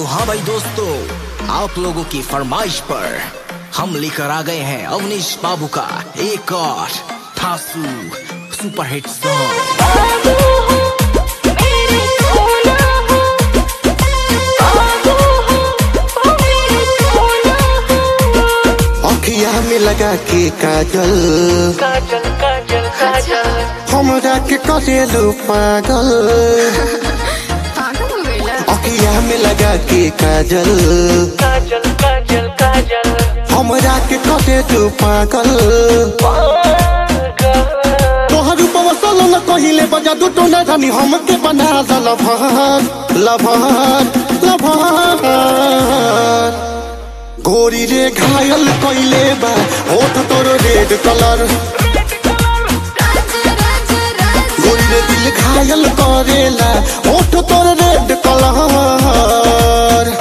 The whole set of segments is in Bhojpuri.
हाँ भाई दोस्तों आप लोगों की फरमाइश पर हम लेकर आ गए हैं अवनीश बाबू का एक और थासू सुपरहिट सॉन्ग बाबू हो मेरे सोना हो बाबू हो ओ मेरे सोना हो अखिया में लगा के काजल काजल काजल काजल हमरा के करेलू पागल पागल हो गईला अखिया में लगा के काजल काजल काजल काजल हमरा के करेलू पागल तोहर रूपवा सलो न कहिले बजा दू टोना रानी हमके बना द लभार लभार लभार गोरी रे घायल कइले बा होठ तोर रेड कलर राजा राजा राजा गोरी रे दिल घायल करेला होठ तोर रेड कलर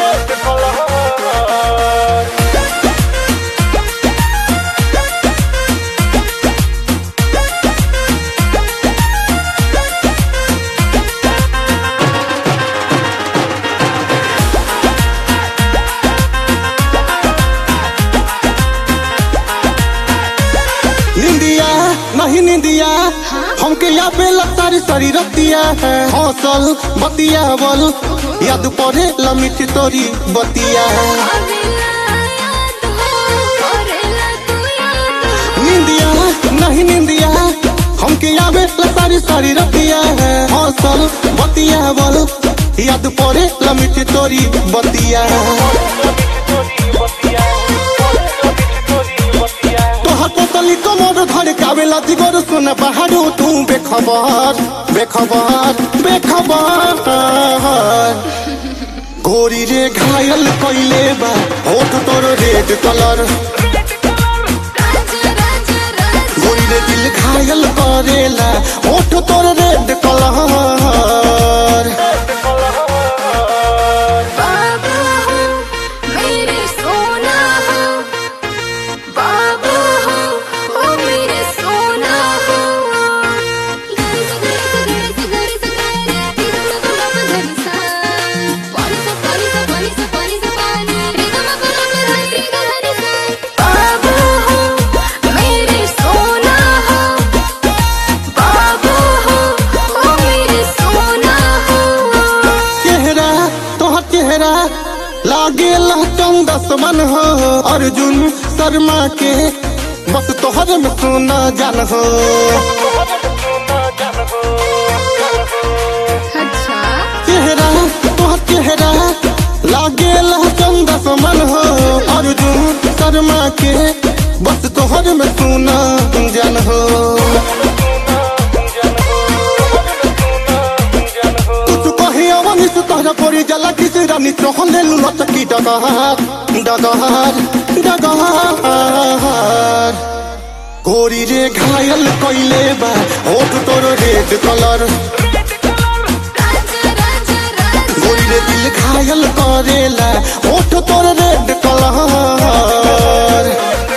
निंदिया नहीं निंदिया हमके या पे सारी सारी रतिया है हौसल बतिया बल याद पड़े लमिट तोरी बतिया अबेला याद हो करेला तू याद निंदिया नहीं निंदिया हमके या पे सारी सारी रतिया है हौसल बतिया बल याद पड़े लमिट तोरी बतिया तोहर पोतली कमर धर कावेला दिगर सुन पहाड़ो तू बेखबर बेखबर बेखबर गोरी रे घायल कइले बा होठ तोर रेड कलर राजा राजा राजा गोरी रे दिल घायल करेला होठ तोर रेड कलर बाबू हो मेरे सोना हो बाबू हो ओ मेरे सोना हो गरी सा गरी सा गरी सा गरी सा गरी सा पानी सा पानी सा पानी सा पानी सा पानी रे गा मा पा मा रे रे गा रे सा बाबू हो मेरे सोना हो बाबू हो ओ मेरे सोना हो चेहरा तोहर चेहरा लागे चंदस मन हो अर्जुन शर्मा के बस तोहर में सोना जान हो अच्छा चेहरा तोहर चेहरा लागे चंदस मन हो अर्जुन शर्मा के बस तोहर में सोना जान हो कुछ कहे अवनी से तोहरा पड़ी जला किस रानी चहले लुलचकी डगहार डगहार डगहार गोरी रे घायल कइले बा होठ तोर रेड कलर राजा राजा राजा गोरी रे दिल घायल करेला होठ तोर रेड कलर